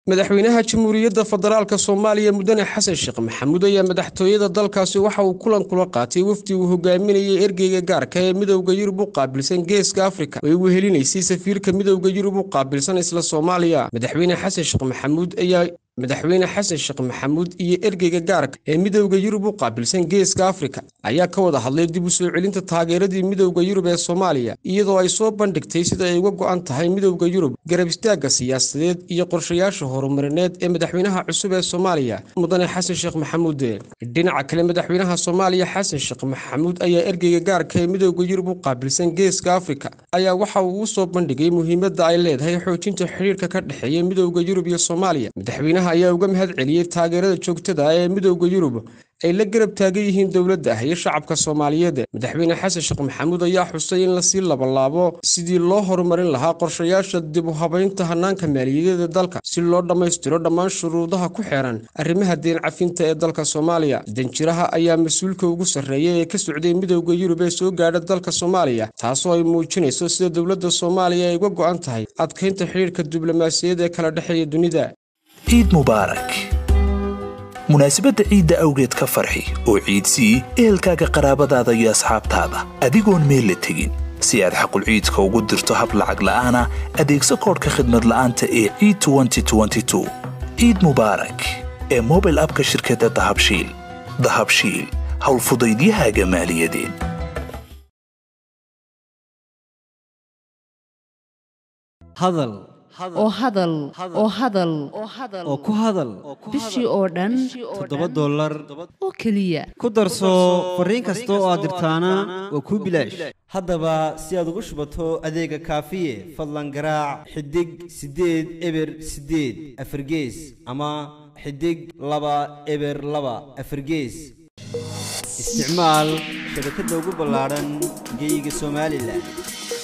madaxweynaha jamhuuriyadda federaalk soomaaliya mudane xasan sheekh maxamuud ayaa madaxtooyada dalkaasi waxa uu kulan kula qaatay wafdi uu hogaaminayay ergeyga gaarka ee midowda yurub u qaabilsan geeska afrika oo ay wehelinaysay safiirka midowda yurub u qaabilsan isla soomaaliya madaxweyne xasan sheekh maxamuud ayaa madaxweyne xasan sheekh maxamuud iyo ergeyga gaarka ee midowda yurub u qaabilsan geeska afrika ayaa ka wada hadlay dib u soo celinta taageeradii midowda yurub ee soomaaliya iyadoo ay soo bandhigtay sida ay uga go'an tahay midowda yurub garab istaagga siyaasadeed iyo qorshayaasha horumarineed ee madaxweynaha cusub ee soomaaliya mudane xasan sheekh maxamuud dhinaca kale madaxweynaha soomaaliya xasan sheekh maxamuud ayaa ergeyga gaarka ee midowda yurub u qaabilsan geeska afrika ayaa waxa uu u soo bandhigay muhiimadda ay leedahay xoojinta xidhiirka ka dhexeeya midowda yurub iyo soomaaliya madaxweynaha ayaa uga mahad celiyey taageerada joogtada ah ee midowda yurub ay la garab taagan yihiin dowladda ah iyo shacabka soomaaliyeed madaxweyne xasan sheekh maxamuud ayaa xusay in lasii labalaabo sidii loo horumarin lahaa qorshayaasha dib u habaynta hanaanka maaliyadeeda dalka si loo dhammaystiro dhammaan shuruudaha ku xeeran arrimaha deen cafinta ee dalka soomaaliya danjiraha ayaa mas-uulka ugu sarreeya ee ka socday midowda yurub ee soo gaadha dalka soomaaliya taasoo ay muujinayso sida dowladda soomaaliya ay uga go'an tahay adkaynta xidhiirka diblomaasiyaed ee kala dhexeeya dunida ciid mubaarak munaasabadda ciidda awgeed ka farxi oo ciidsii ehelkaaga qaraabadaada iyo asxaabtaada adigoon meel la tegin si aad xaqul ciidka ugu dirto hab lacag la'aana adeegso koodhka khidmad la'aanta ee ciid ciid mubaarak ee mobil abka shirkadda dahabshiil dahabshiil howlfudaydiyahaaga maaliyadeed hadal oo hadal oo hadal oo ku hadal bishii oo dhan toddoba dollar oo keliya ku darso fariin kasta oo aad dirtaana waa kuu bilaash haddaba si aad ugu shubato adeega kaafiye fadlan garaac xidig siddeed eber siddeed afargees ama xidig laba eber laba afargees isticmaal shabakadda ugu ballaadhan geyga somalilan